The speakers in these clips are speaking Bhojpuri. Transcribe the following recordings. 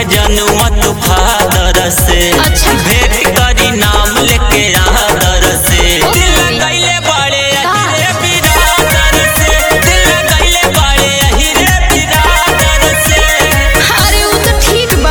जनुआ तू फादर से अच्छा। भेंट करी नाम लेके आदर से दिल गईले बाड़े अही रे बिरादर से दिल गईले बाड़े अही रे बिरादर से अरे वो तो ठीक बा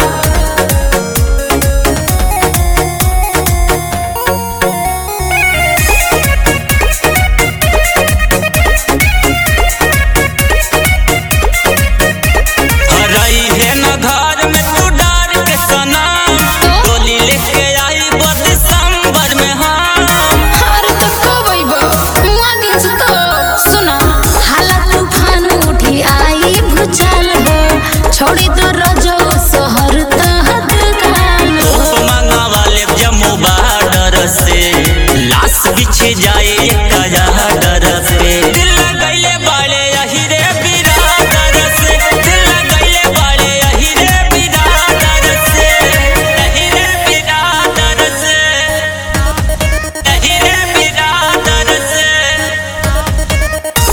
हरई है न घर में तू डार के सनम डोली लेके आई बो दिसंबर में हम अरे तो कब अइबो मुआ दिन से तो सुना हाला तूफान उठी आई भूचाल हो छोड़ी तो रजो शहर तहत काल हो मांगा वाले जम्मू बॉर्डर से लाश बिछे जाए कजा डर से दिल गईले बाड़े यही रे बिरादर से दिल गईले बाड़े यही रे बिरादर से यही रे बिरादर से यही रे बिरादर से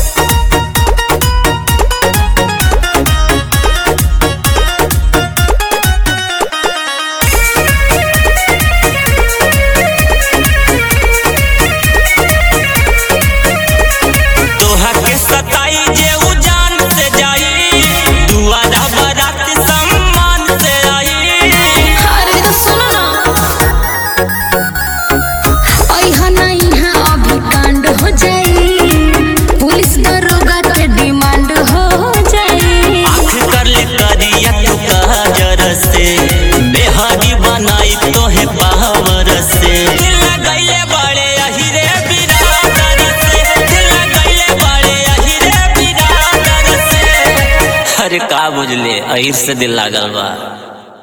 तोहा के सताई जे उ जान से जाई दुआरा बारात सम्मान से आई अरे तो सुनो ना अइहा ना इहाँ अभी कांड हो जाई पुलिस दरोगा के डिमांड हो जाई आँख कर ले करिया तू काजर से बेहारी बनाई तोहे पावर से दिल गईले बाड़े यही रे बिरादर से दिल गईले बाड़े यही रे बिरादर से अरे का बुझले अहिर से दिल लागल बा